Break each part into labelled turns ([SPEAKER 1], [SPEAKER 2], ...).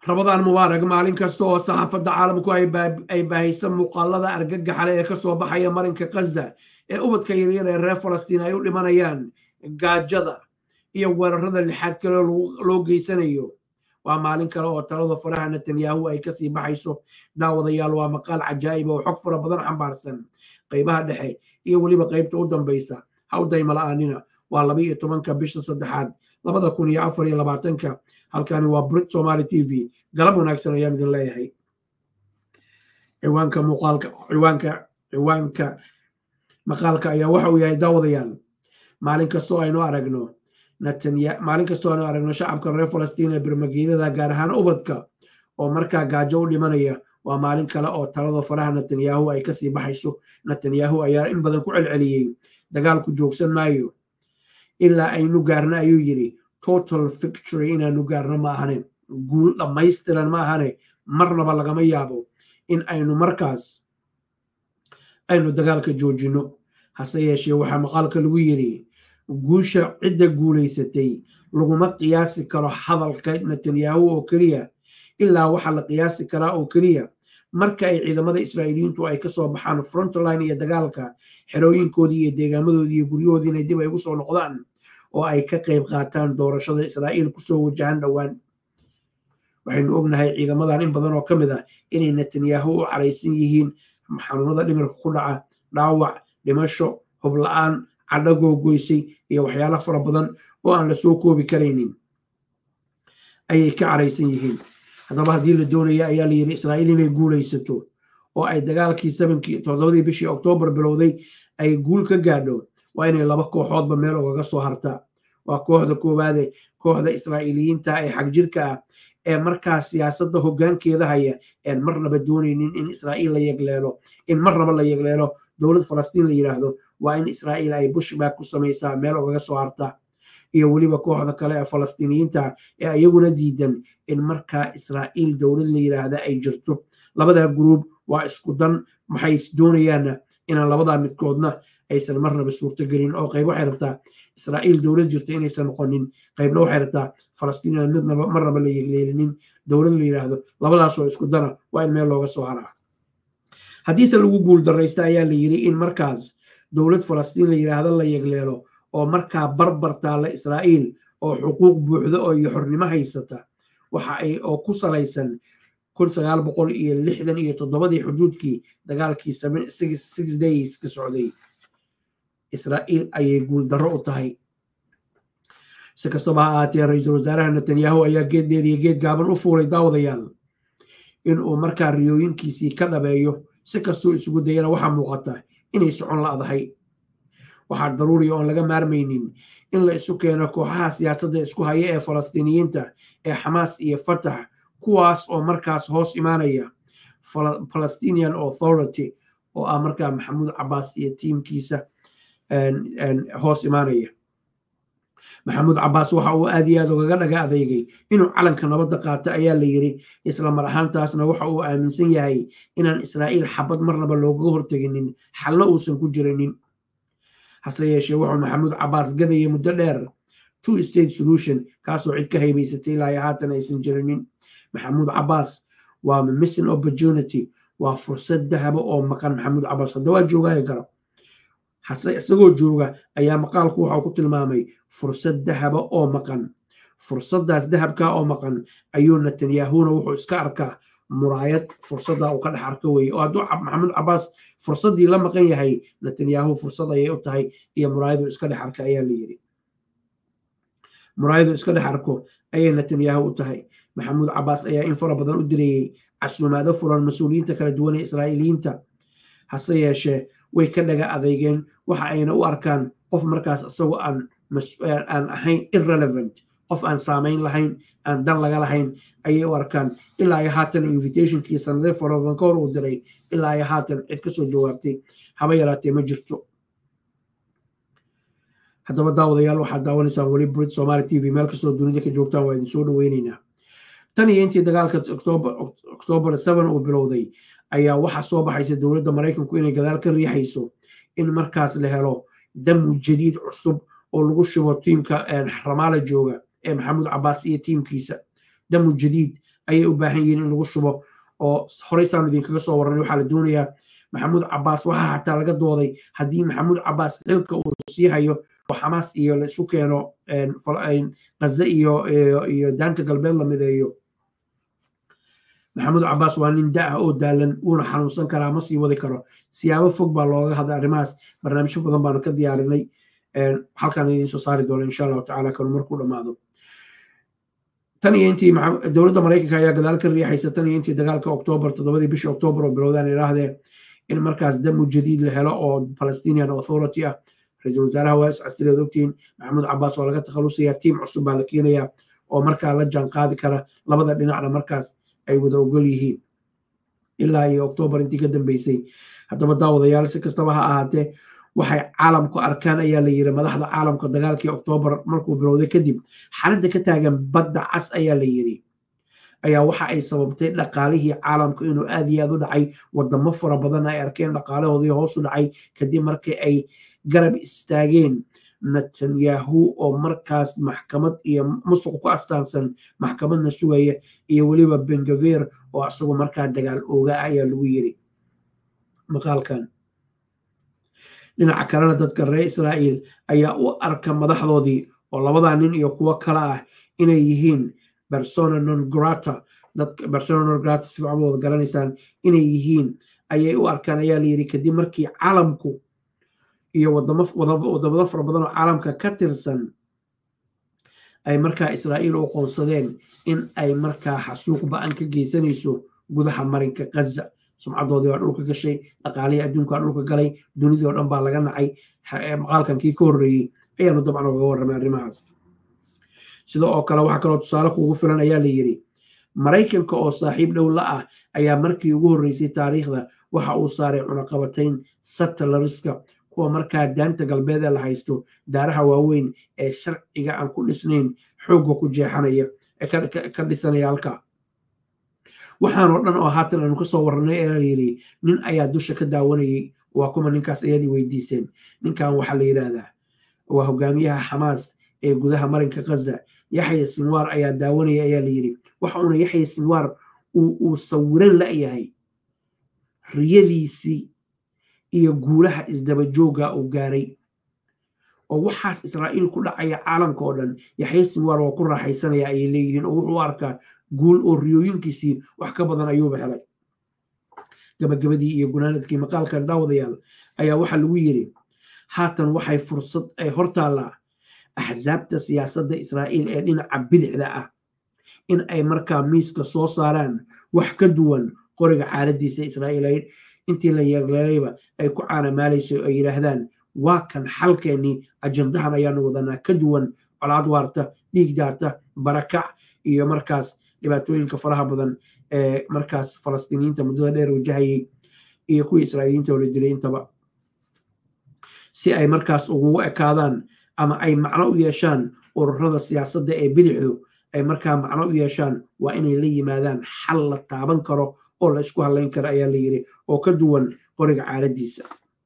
[SPEAKER 1] rabadaan mubaarag maalin kasta oo saxaafadda caalamku ay baahaysa muuqaalada argagaxale ee kasoo baxaya marinka khaza ee ubadka yaryar ee reer falastiin ay u dhimanayaan gaajada iyo weerarada lixaad kale loo geysanayo waa maalin kale oo talada faraha netanyahu ay kasii baxayso daawadayaal waa maqaal cajaa'ib oo xog fara badan xambaarsan qaybaha dhexe iyo weliba qaybta u dambaysa hawdayma la'aanina waa laba iyo tobanka bisha saddexaad labada kun iyo afar iyo labaatanka halkani waa brit somaali t v galab wanaagsan ayaan idin leeyahay ciwaanka muuqaalka ciwaanka ciwaanka maqaalka ayaa waxa uu yahay daawadayaal maalin kastoo aynu aragno netanya maalin kastoo aynu aragno shacabka reer falastiin ee birmageedada gaar ahaan ubadka oo markaa gaajo u dhimanaya waa maalin kale oo talada faraha netanyahu ay kasii baxayso netanyahu ayaa in badan ku celceliyey dagaalku joogsan maayo ilaa aynu gaarno ayuu yidhi total victory inaanu gaarno ma ahane guul dhammaystiran ma ahane marnaba lagama yaabo in aynu markaas aynu dagaalka joojinno hase yeeshee waxaa maqaalka lagu yidhi guusha cidda guulaysatay laguma qiyaasi karo hadalka netanyahu oo keliya ilaa waxaa la qiyaasi karaa oo keliya marka ay ciidamada israa'iiliyiintu ay kasoo baxaan frontline iyo dagaalka xerooyinkoodii iyo deegaamadoodii iyo guryahoodii inay dib ay ugu soo noqdaan oo ay ka qayb qaataan doorashada israa'iil kusoo wajahan dhowaan waxaynu ognahay ciidamadan in badan oo ka mid ah inay netanyahu u caraysan yihiin xanuunada dhimirka ku dhaca dhaawac dhimasho hubla-aan cadho googoysay iyo waxyaalo fara badan oo aan la soo koobi karaynin ayay ka caraysan yihiin haddaba haddii la doonaya ayaa la yidhi israa'iil inay guulaysato oo ay dagaalkii sabankii toddobadii bishii oktoobar bilowday ay guul ka gaadho waa inay laba kooxoodba meel ogaga soo hartaa waa kooxda koowaade kooxda israa'iiliyiinta ee xagjirka ah ee markaa siyaasadda hoggaankeeda haya een marnaba doonaynin in israa'iil la yegleelo in marnaba la yegleelo dowlad falastiin la yidhaahdo waa in israa'iil ay bushback ku samaysaa meel ogaga soo hartaa iyo weliba kooxda kale ee falastiiniyiinta ee iyaguna diidan in markaa israa'iil dowlad la yidhaahda ay jirto labadaa guruub waa isku dan maxay doonayaanna inaan labadaa midkoodna aysan marnaba suurtogelin oo qayb waxay rabtaa israa'iil dowlad jirta inaysan noqonin qaybna waxay rabtaa falastiin inaan midnaba marnaba la yegleelinin dowlad la yidhaahdo labadaasoo isku dana waa in meel looga soo haraa haddiise lagu guul darraysta ayaa la yidhi in markaas dowlad falastiin la yidhaahdo la yegleelo oo markaa barbar taalla israa'iil oo xuquuq buuxda oo iyo xornimo haysata waxa ay oo ku salaysan kun sagaal boqol iyo lixdan iyo toddobadii xuduudkii dagaalkii six days ka socday israa'iil ayay guuldarro u tahay si kastaba ha ahaatee ra-iisul wasaaraha netanyahu ayaa geed dheer iyo geed gaaban u fuulay daawadayaal inuu markaa riyooyinkiisii ka dhabeeyo si kastuu isugu dayana waxaa muuqata inay socon la'dahay waxaa daruuriya oon laga maarmaynin in la isu keeno kooxaha siyaasadda isku haya ee falastiiniyiinta ee xamaas iyo fatax kuwaas oo markaas hoos imaanaya palestinian authority oo ah markaa maxamuud cabaas iyo tiimkiisa hoos imaanaya maxamuud cabaas waxa uu aad iyo aad ugaga dhaga adeegay inuu calanka nabadda qaato ayaa la yidhi isla mar ahaantaasna waxa uu aaminsan yahay inaan israa'iil xabad marnaba loogaga horteginin xalna uusan ku jirinin hase yeeshee wuxuu maxamuud cabaas gadayay muddo dheer two state solution kaasoo cid ka haybaysatay ilaa haatan aysan jirinin maxamuud cabaas waa missing opportunity waa fursad dahaba oo maqan maxamuud cabaas hadda waa joogaayo karo hase isagoo jooga ayaa maqaalku waxau ku tilmaamay fursad dahaba oo maqan fursaddaas dahabka oo maqan ayuu netanyahuna wuxuu iska arkaa muraayad fursadda uu ka dhex arka weye oo hadduu maxamuud cabaas fursaddii la maqan yahay netanyahu fursad ayay u tahay iyo muraayadu iska dhex arka ayaa la yidhi muraayadu iska dhex arko ayay netanyahu u tahay maxamuud cabaas ayaa in fara badan u dirayey casuumaado furan mas-uuliyiinta kala duwan ee israa'iiliyiinta hase yeeshee way ka dhaga adeygeen waxa ayna u arkaan qof markaas isagoo aan aan ahayn irrelevant qof aan saamayn lahayn aan dan laga lahayn ayay u arkaan ilaa iyo haatan invitationkii sanade farabadan ka hor uu diray ilaa iyo haatan cid kasoo jawaabtay haba yaraatee ma jirto haddaba daawadayaal waxaad daawanaysaan weli brit somaali t v meel kastoo dunida ka joogtaan waa idin soo dhaweyneynaa tan iyo intii dagaalka octoobar seven uu bilowday ayaa waxaa soo baxaysa dowladda maraykanku inay gadaal ka riixayso in markaas la helo damu jadiid cusub oo lagu shubo tiimka ramaala jooga ee maxamuud cabaas iyo tiimkiisa damu jadiid ayay u baahan yihiin in lagu shubo oo horeysaan idinkaga soo warranay waxaa la doonayaa maxamuud cabaas waxaa xataa laga dooday haddii maxamuud cabaas xilka uu sii hayo oo xamaas iyo la isu keeno gaza iyo iyo daanta galbeed la mideeyo maxamuud cabaas waa nin da ah oo daalan wuuna xanuunsan karaa ma sii wadi karo siyaabo fog baa looga hadlay arrimahaas barnaamijyo badan baanu ka diyaarinay halkaan idiin soo saari doona insha allahu tacala kanu markuu dhammaado tan iyo intii dowladda maraykanka ayaa gadaal ka riixaysa tan iyo intii dagaalka oktoobar toddobadii bishii oktoobar oo bilowdaan idhaahdee in markaas damu jadiid la helo oo palestinian authority ah ra-iisul wasaaraha waa iscasileed ogtihiin maxamuud cabaas oo laga takhalusaya tiim cusub baa la keenaya oo markaa la jaan qaadi kara labada dhinacna markaas ay wada ogol yihiin ilaa iyo oktoobar intii ka dambeysay haddaba daawadayaal si kastaba ha ahaatee waxay caalamku arkaan ayaa la yiri madaxda caalamka dagaalkii oktoobar markuu bilowday kadib xaaladda ka taagan badda cas ayaa la yiri ayaa waxa ay sababtay dhaqaalihii caalamku inuu aad iyo aad u dhacay wadamo fara badan ay arkeen dhaqaalahoodii hoos u dhacay kadib markii ay garab istaageen netanyahu oo markaas maxkamad iyo musuq ku astaansan maxkamadna sugaya iyo weliba bengaver oo isagu markaa dagaal ooga ayaa lagu yiri maqaalkan dhinaca kalena dadka reer israa'iil ayaa u arka madaxdoodii oo labadaa nin iyo kuwo kale ah inay yihiin persona non grata dadka persona non grata si fiican wada garanaysaan inay yihiin ayay u arkaan ayaa la yidhi kadib markii caalamku iyo wadamo wadamada fara badan oo caalamka ka tirsan ay markaa israa'iil u qoonsadeen in ay markaa xasuuq ba-an ka geysanayso gudaha marinka gaza sumcadoodii waa dhulka gashay dhaqaalihii adduunka waa dhulka galay dunidii oo dhan baa laga nacay maqaalkan kii ka horreeyey ayaanu dabcan ogaga warramay arrimahaas sida oo kale waxaa kaloo tusaale kuugu filan ayaa la yidhi maraykanka oo saaxiib dhow la ah ayaa markii ugu horreysay taariikhda waxa uu saaray cunaqabatayn satalariska kuwa markaa daanta galbeed ee la haysto daaraha waaweyn ee sharciga aan ku dhisnayn xoogga ku jeexanaya ee ka dhisanaya halka waxaanoo dhan oo haatan aanu kasoo warranay ee la yidhi nin ayaa dusha ka daawanayay waa kuma ninkaas ayadii weydiiseen ninkan waxaa la yidhaahdaa waa hogaamiyaha xamaas ee gudaha marinka gaza yaxya sinwaar ayaa daawanaya ayaa la yidhi waxa uuna yaxya sinwaar uu sawiran la'yahay riyadiisii iyo guulaha isdabajooga uu gaaray oo waxaas israa'iil ku dhacaya caalamka oo dhan yaxya sinwaar waa ku raaxaysanaya ayay leeyihiin oo wuxuu arkaa guul oo riyooyinkiisii wax ka badan ayuuba helay gabagabadii iyo gunaanadkii maqaalkan daawadayaal ayaa waxaa lagu yidhi haatan waxay fursad ay hortaallaa axsaabta siyaasadda israa'iil ee dhinaca bidixda ah in ay markaa miiska soo saaraan wax ka duwan qoriga caaladiisa israa'iil intii la yeegleelayba ay ku caanamaalayso ay yidhaahdaan waa kan xalkeennii ajandahan ayaanu wadanaa ka duwan colaad waarta dhiig daata barakac iyo markaas dhibaatooyinka faraha badan ee markaas falastiiniyiinta muddada dheer wajahayay iyo kuwii israa'iiliyiinta oo la dilay intaba si ay markaas ugugu ekaadaan ama ay macno u yeeshaan ururada siyaasadda ee bidixdu ay markaa macno u yeeshaan waa inay la yimaadaan xal la taaban karo oo la isku hadlayn karo ayaa la yidhi oo ka duwan qoriga caaladiisa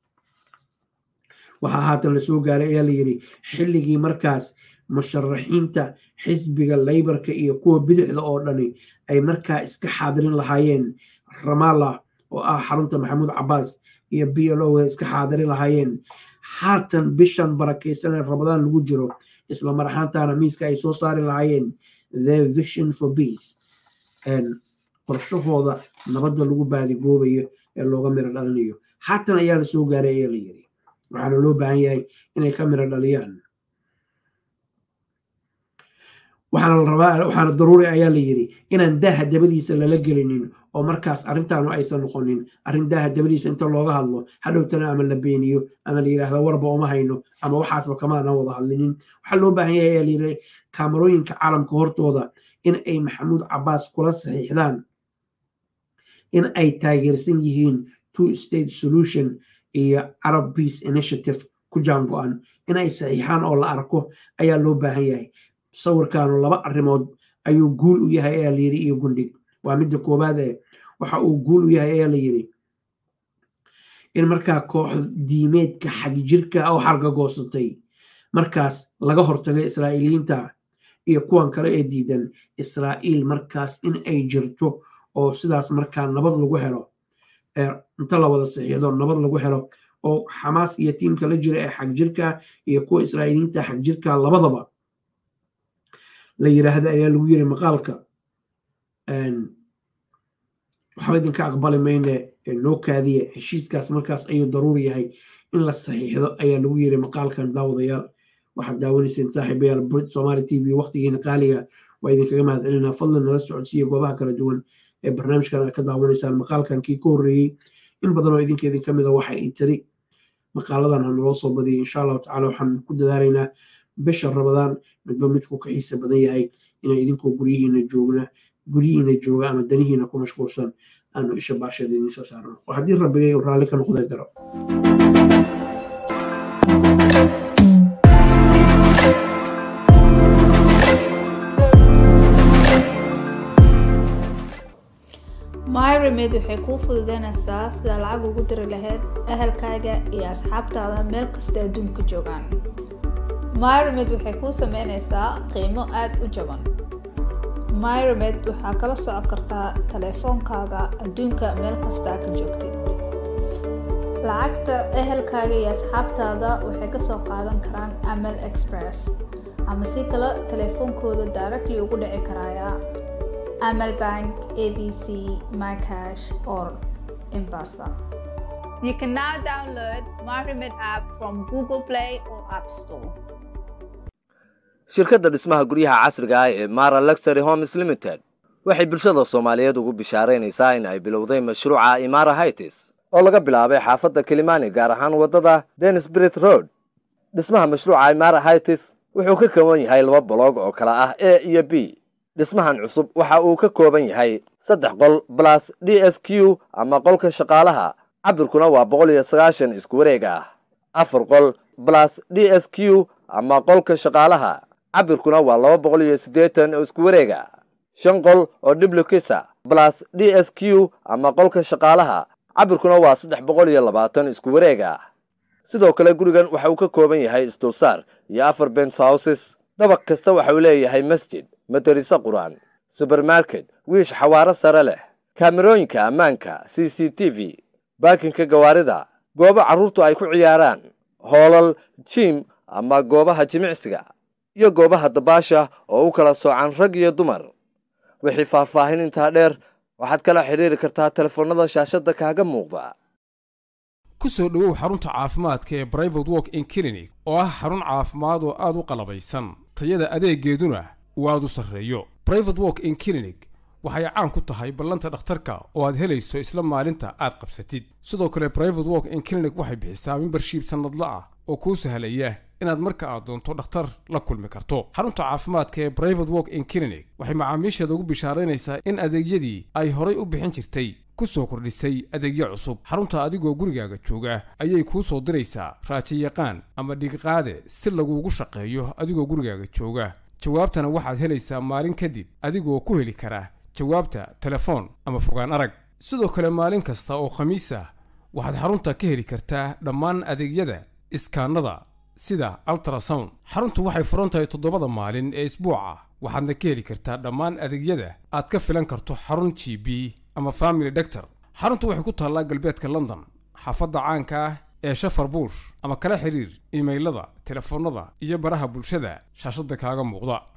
[SPEAKER 1] waxaa haatan lasoo gaaray ayaa la yidhi xilligii markaas musharaxiinta xisbiga laybarka iyo kuwa bidixda oo dhani ay markaa iska xaadirin lahaayeen ramallah oo ah xarunta maxamuud cabaas iyo b l o iska xaadirin lahaayeen haatan bishan barakaysan ee ramadaan lagu jiro isla mar ahaantaana miiska ay soo saari lahaayeen the vision for peace qorshahooda nabadda lagu baadigoobayo ee looga miro dhalinayo haatan ayaa lasoo gaaray ayaa la yiri waxaana loo baahan yahay inay ka miro dhaliyaan waxaana la rabaa waxaana daruuri ayaa la yidhi inaan daaha dabadiisa lala gelinin oo markaas arrintaanu aysan noqonin arrin daaha dabadiisa inta looga hadlo hadhowtana ama la beeniyo ama la yidhaahdo warba uma hayno ama waxaasba kamaana wada hadlinin waxaa loo baahan yahay ayaa la yidhi kaamarooyinka caalamka hortooda in ay maxamuud cabaas kula saxiixdaan in ay taageersan yihiin two state solution iyo arab peace initiative ku jaango-an in ay saxiixaan oo la arko ayaa loo baahan yahay sawirkaanu laba arrimood ayuu guul u yahay ayaa layidhi iyo gundhig waa midda koowaad ee waxa uu guul u yahay ayaa la yidhi in markaa koox diimeedka xagjirka oo xargagoosatay markaas laga hortagay israa'iiliyiinta iyo kuwan kale ee diidan israa'iil markaas in ay jirto oo sidaas markaa nabad lagu helo inta la wada saxiixdo nabad lagu helo oo xamaas iyo tiimka la jira ee xagjirka iyo kuwa israa'iiliyiinta xagjirka labadaba la yiraahda ayaa lagu yiri maqaalka waxba idinka aqbali mayne noo kaadiye heshiiskaas markaas ayuu daruuri yahay in la saxiixdo ayaa lagu yiri maqaalkan daawadayaal waxaad daawanayseen saaxiibayaal brit somali t v waqtigiina qaaliga waa idinkaga mahad celinaa fadlan nala socodsiiya goobaha kala duwan ee barnaamijkan aad ka daawanaysaan maqaalkan kii ka horreeyey in badan oo idinka idin ka mida waxa ay tiri maqaaladan ha naloo soo badiyay insha allahu tacala waxaan ku dadaalaynaa bisha rabadaan midba midku ka xiisa badan yahay inaan idinkoo guryihiina joogna guryihiina jooga ama danihiina ku mashquulsan aanu isha baashada idiin soo saarno oo haddii rabbigay uu raalli ka noqday garo
[SPEAKER 2] myremed waxay kuu fududeynaysaa sida lacag ugu diri lahayd ahalkaaga iyo asxaabtaada meel kasta adduunka joogaan myremed waxay kuu sameynaysaa qiimo aada u jaban myremed waxaa kala socon kartaa taleefoonkaaga adduunka meel kastaa ka joogtid lacagta ehelkaaga iyo asxaabtaada waxay kasoo qaadan karaan amal express ama si kale taleefoonkooda directly ugu dhici karaya amal bank abc mycash or embasa you can now download myremed app from google play or app store
[SPEAKER 3] shirkadda dhismaha guryaha casriga ah ee mara luxury homes limited waxay bulshada soomaaliyeed ugu bishaaraynaysaa in ay bilowday mashruuca imara hightis oo laga bilaabay xaafadda kilimani gaar ahaan waddada denisbrit road dhismaha mashruuca imara hightis wuxuu ka kooban yahay laba boloog oo kala ah a iyo b dhismahan cusub waxa uu ka kooban yahay saddex qol balas d s q ama qolka shaqaalaha cabirkuna waa boqol iyo sagaashan isku wareeg ah afar qol balas d s q ama qolka shaqaalaha cabirkuna waa laba boqol iyo siddeetan oo isku wareega shan qol oo dhiblukisa balas d s q ama qolka shaqaalaha cabirkuna waa saddex boqol iyo labaatan isku wareega sidoo kale gurigan waxa uu ka kooban yahay isdulsaar iyo afar bens houses dabaq kasta waxa uu leeyahay masjid madariso qur-aan subermarket wiish xawaaro sare leh kaamerooyinka ammaanka c c t v baakinka gawaarida goobo carruurtu ay ku ciyaaraan hoolal jiim ama goobaha jimicsiga iyo goobaha dabaasha oo u kala soocan rag iyo dumar wixii faahfaahin intaa dheer waxaad kala xidhiiri kartaa telefoonnada shaashadda kaaga muuqda
[SPEAKER 4] ku soo dhowow xarunta caafimaadka ee brivate walk in clinic oo ah xarun caafimaad oo aad u qalabaysan tayada adeegeeduna uu aad u sarreeyo brivate walk in clinic waxay caan ku tahay ballanta dhakhtarka oo aad helayso isla maalinta aad qabsatid sidoo kale brivate walk in clinic waxay bixisaa membershiib sannadla ah oo kuu sahlaya inaad marka aad doonto dhakhtar la kulmi karto xarunta caafimaadka ee brivate walk in clinic waxay macaamiisheeda ugu bishaaraynaysaa in adeegyadii ay horay u bixin jirtay ku soo kordhisay adeegyo cusub xarunta adigoo gurigaaga jooga ayay kuu soo diraysaa raajiyaqaan ama dhigiqaade si laguugu shaqeeyo adigoo gurigaaga jooga jawaabtana waxaad helaysaa maalin kadib adigoo ku heli kara jawaabta telefoon ama fogaan arag sidoo kale maalin kasta oo khamiis ah waxaad xarunta ka heli kartaa dhammaan adeegyada iskaanada sida altrasound xaruntu waxay furan tahay toddobada maalin ee isbuuca waxaadna ka heli kartaa dhammaan adeegyada aad ka filan karto xarun g b ama family doctor xaruntu waxay ku taallaa galbeedka london xaafadda caanka ah ee shafar buush ama kala xiriir imaylada telefoonnada iyo baraha bulshada shaashadda kaaga muuqda